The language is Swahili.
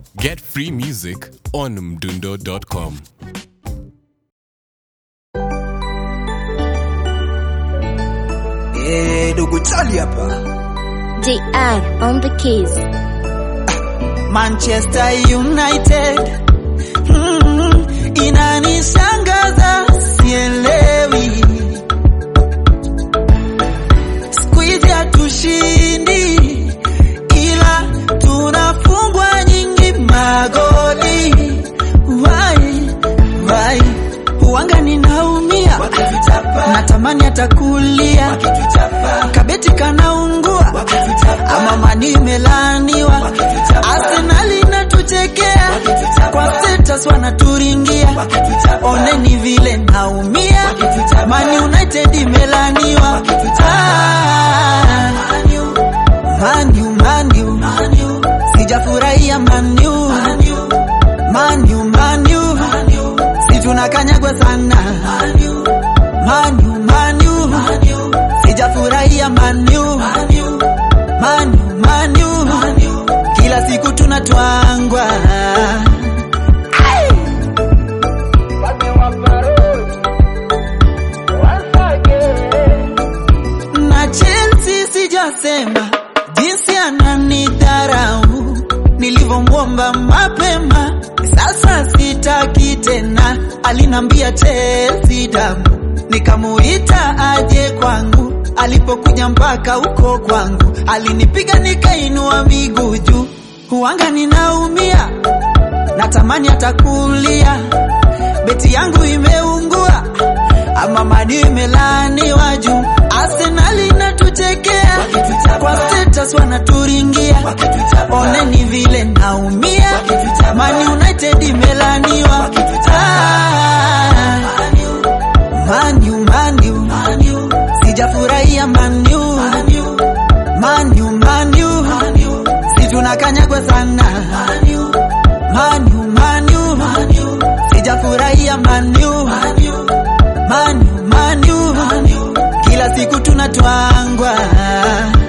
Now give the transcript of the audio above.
Get free music on mdundo.com. Eh, dogo chali hapa JR on the keys. Manchester United mm, inanishangaza sielewi siku hizi hatushindi ila tunafungwa nyingi magoli wai wai uwanga ninaumia natamani atakulia kabeti kanaungua ama mani imelaniwa arsenali inatuchekea kwa status wanaturingia oneni vile naumia mani united imelaniwa Ah, manu manu sijafurahia manu manu manu si tunakanyagwa sana manu manu sijafurahia manu manu manu kila siku tunatwangwa Ai! na Chelsea sijasema jinsi ananidharau nilivyomwomba mapema, sasa sitaki tena. Alinambia Chelsea damu, nikamuita aje kwangu, alipokuja mpaka huko kwangu alinipiga nikainua miguu juu, huanga ninaumia, natamani atakulia, beti yangu imeungua ama mani imelaniwa juu Arsenal inatuchekea kwa status wanaturingia, oneni vile naumia, Man United imelaniwa Ah, Manu Manu sijafurahia Manu Manu Manu si tunakanyagwa sana Manu Manu sijafurahia Manu Manu Manu kila siku tunatwangwa